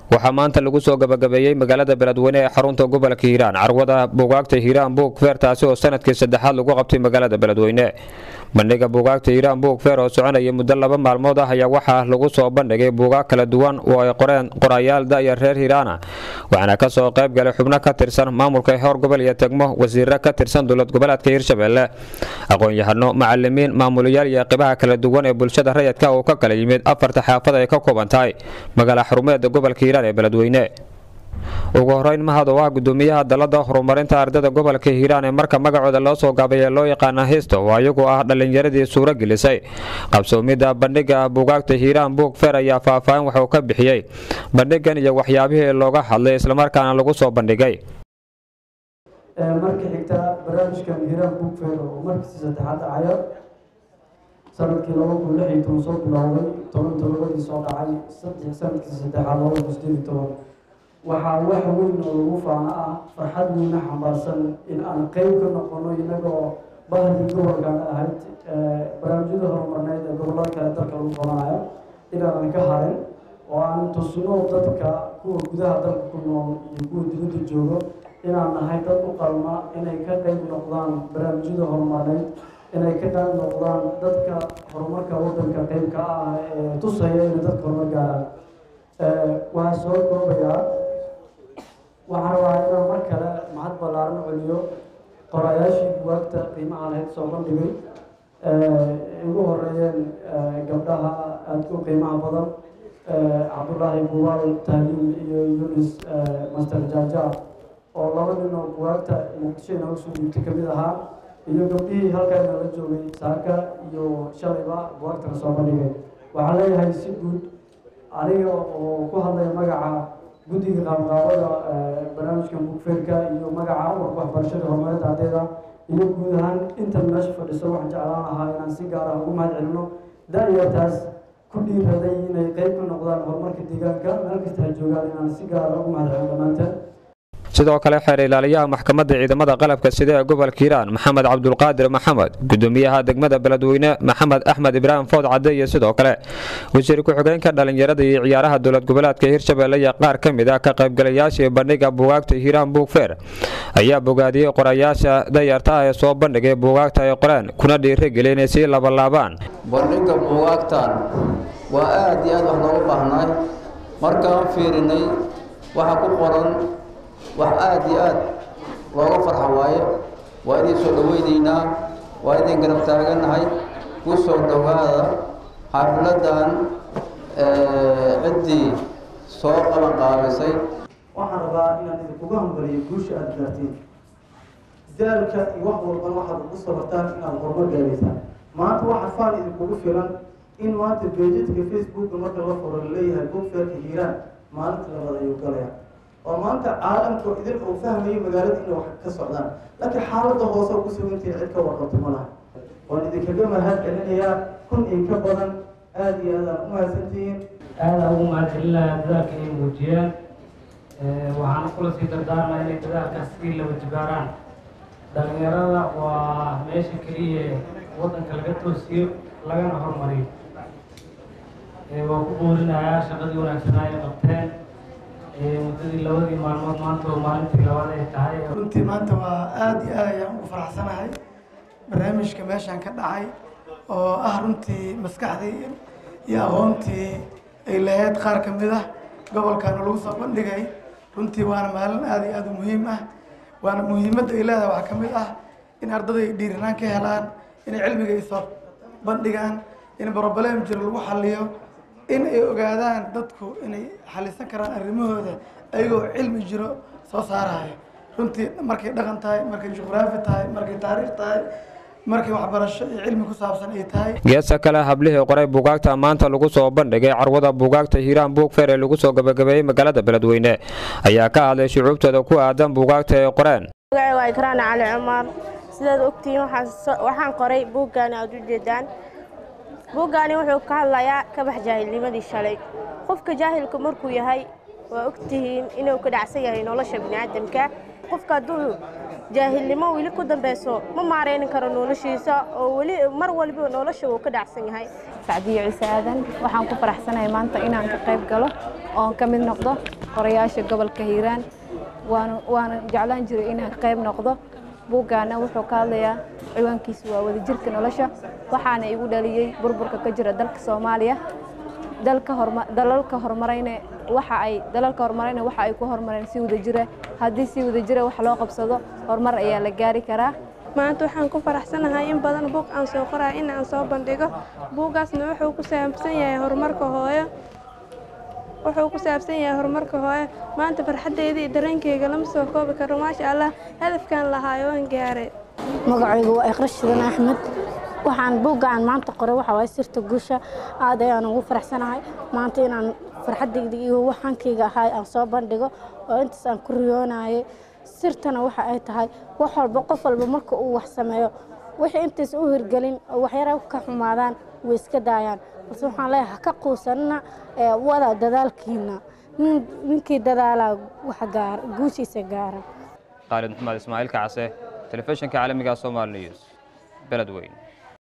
waxaa maanta lagu soo gabagabeeyey magaalada beledweyne ee xarunta gobolka hiiraan carwada buugaagta hiiraan buug feer taasi oo sanadkii saddexaad lagu qabtay magaalada beledweyne bandhiga buugaagta hiiraan buug feer oo soconaya muddo laba maalmood ah ayaa waxaa lagu soo bandhigay buugaag kala duwan oo ay qoreen qorayaal da'yar reer hiiraana waxaana ka soo qayb galay xubno ka tirsan maamulka heer gobol iyo tegmo wasiiro ka tirsan dowlad goboleedka hiirshabelle aqoon-yahano macalimiin maamulayaal iyo qibaha kala duwan ee bulshada rayidka oo ka kala yimid afarta xaafad ay ka kooban tahay magaala xarumeeda gobolka hiiraan ee beledweyne ugu horeyn mahad oo ah gudoomiyaha dalada horumarinta ardayda gobolka hiiraan ee marka magacooda loo soo gaabaya loo yaqaana histo oo ayagu ah dhallinyaradii suuro gelisay qabsoomidda bandhiga buugaagta hiiraan buug feer ayaa faahfaahin waxuu ka bixiyey bandhigan iyo waxyaabihii looga hadlay islamarkaana lagu soo bandhigay marka xigta barnaamijkan hiiraan buug feer oo markiisi saddexaad dhacayo sanadkii laba kun lix iyo toban soo bilowday toban todobadii soo dhacay saddex sanadkii saddexaad laba kun sideed iyo toban waxaa wax weyn oo lagu faano ah farxad weyna xambaarsan in aan qeyb ka noqono inagoo bahdii gobolkan ahayd barnaamijyada horumarneyd ee gobolada kale dalka lagu qabanayo inaanan ka harin oo aan tusno dadka kuwa gudaha dalka ku nool iyo kuwa dibadda joogo inaan nahay dad u qalma inay ka qeyb noqdaan barnaamijyada horumarneyd inay ka qeyb noqdaan dadka horumarka wadanka qeybka ah ee tusaya inay dadka horumar gaaraan waxaa soo koobayaa waxaan rabaa inaan mar kale mahad ballaaran celiyo qorayaashii buwaagta qiimaha lahayd soo bandhigay ugu horeeyeen gabdhaha aada u qiimaha badan cabdullaahi buwaal tahliim iyo yunis master jaaja oo laba nin oo buwaagta muqdisho inooga soo dhiibtay kamid ahaa iyo gabdhihii halkaana la joogay saaka iyo shalayba buwaagtana soo bandhigay waxaan leeyahay si guud aniga oo ku hadlaya magaca guddiga qaabqaabada barnaamijkan bugfeerka iyo magaca amarka waxbarashada horumarinta ardayda iyo guud ahaan intan meesha fadhiso waxaan jeclaan lahaa inaan si gaar ah ugu mahad celino da-yartaas ku dhiiraday inay qeyb ka noqdaan horumarka deegaanka meel kasta ay joogaan inaan si gaar ah ugu mahad celino dhammaanteen sidoo kale xeer ilaaliyaha maxkamadda ciidamada qalabka sida ee gobolka hiiraan maxamed cabdulqaadir maxamed gudoomiyaha degmada beledweyne maxamed axmed ibraahim food cadde iyo sidoo kale wasiir ku-xigeenka dhallinyarada iyo ciyaaraha dowlad goboleedka hiirshabelle iyo qaar ka mid ah ka qaybgalayaashii bandhiga buugaagta hiiraan buug feer ayaa bogaadiyey qorayaasha dayarta ah ee soo bandhigay buugaagta ay qoreen kuna dhiirageli inay sii labalaabaan bandhiga buugaagtan waa aad iyo aad wax loogu baahnaay markaan fiirinay waxa ku qoran wax aada iyo aad looga farxa waaye waa idin soo dhaweynaynaa waa idin garab taagannahay ku soo dhowaada xaafiladdan ciddii soo qaban qaabisay waxaan rabaa inaan idinkuga hambaliyo guusha aada gaartiin daalka iyo wax walban waxaad ugu sabartaan inaad horumar gaaraysaan maanta waxaa faan idinkugu filan in maanta beejadka facebooka marka la furo laleeyahay bugfeerka hiiraan maalinta labaad ayuu galaya oo maanta caalamka idin uu fahmayo magaalada inay wax ka socdaan laakiin xaaladda hoose oo ku sugantihin cid ka warqabto ma laha waan idinkaga mahad celinayaa kun in ka badan aada iyo aadaan u mahadsantihiin aada ugu mahadcelinayaa dadaalka inay muujiyeen waxaana kula sii dardaarmaya inay dadaalkaas sii laba jibaaraan dhalinyarada waa meesha keliya waddanka laga toosiyo lagana horumariyo waa ku boorinayaa shaqadii wanaagsanaa ay qabteen muddadii labadii maalmood maanta oo maalintii labaad ay tahay runtii maanta waa aada iyo aad ayaan ugu faraxsanahay barnaamijka meeshaan ka dhacay oo ah runtii maskaxdii iyo aqoontii ay lahayd qaar ka mid ah gobolkaana lagu soo bandhigay runtii waana maalin aada iyo aada u muhiim ah waana muhiimadda ay leedahay waxaa ka mid ah in ardada ay dhiiranaan ka helaan inay cilmiga ay soo bandhigaan in broblem jiro lagu xaliyo in ay ogaadaan dadku inay xalisan karaan arrimahooda ayagoo cilmi jiro soo saaraya runtii markay dhaqan tahay markay juqraafi tahay markay taariikh tahay markay waxbarasho iyo cilmi ku saabsan ay tahay geesta kale hablihii qoray buugaagta maanta lagu soo bandhigay carwada buugaagta hiiraan buug feer ee lagu soo gabagabeeyey magaalada beledweyne ayaa ka hadlay shucuubtooda ku aadan buugaagta ay qoreen magacay waa ikraan cali cumar sidaad ogtihiin waxaan qoray buuggaani aad u jeedaan buuggaani wuxuu ka hadlayaa kabax jaahilnimadii shalay qofka jaahilka markuu yahay waa ogtihiin inuu ka dhacsan yahay nolosha bini'aadamka qofka hadduu jaahilnimo weli ku dambeyso ma maarayni karo noloshiisa oo weli mar walba nolosha uu ka dhacsan yahay sacdiyo ciise aadan waxaan ku faraxsanahay maanta inaan ka qayb galo oon ka mid noqdo qorayaasha gobolka hiiraan waana waana jeclaan jiray inaan qayb noqdo buuggaana wuxuu ka hadlayaa ciwaankiisu waa wadajirka nolosha waxaana igu dhaliyey burburka ka jira dalka soomaaliya dalka horma dalalka horumarayna waxa ay dalalka horumarayna waxa ay ku horumareen si wadajira haddii si wadajira wax loo qabsado horumar ayaa la gaari karaa maanta waxaan ku faraxsanahay in badan buug aan soo qorayo in aan soo bandhigo buuggaasna wuxuu ku saabsan yahay horumarka hooyo wuxuu ku saabsan yahay horumarka hooyo maanta farxaddeydii iyo dareenkeyga lama soo koobi karo maasha allah hadafkaan lahaayo waan gaaray magacaygu waa iqra shidan axmed waxaan buuggaan maanta qoray waxa waaye sirta guusha aad ayaan ugu faraxsanahay maanta inaan farxaddayda iyo waxaankayga ahay aan soo bandhigo oo intaas aan ku riyoonayay sirtana waxa ay tahay wax walba qof walba marka uu wax sameeyo wixii intays u hirgelin oo waxyara ka xumaadaan way iska daayaan balse waxaan leeyahay ha ka quusanina ee wada dadaalkiina nin- ninkii dadaalaa wax gaara guushiisa gaara khaalid maxamed ismaaciil kacase telefishinka caalamiga somal news beledweyn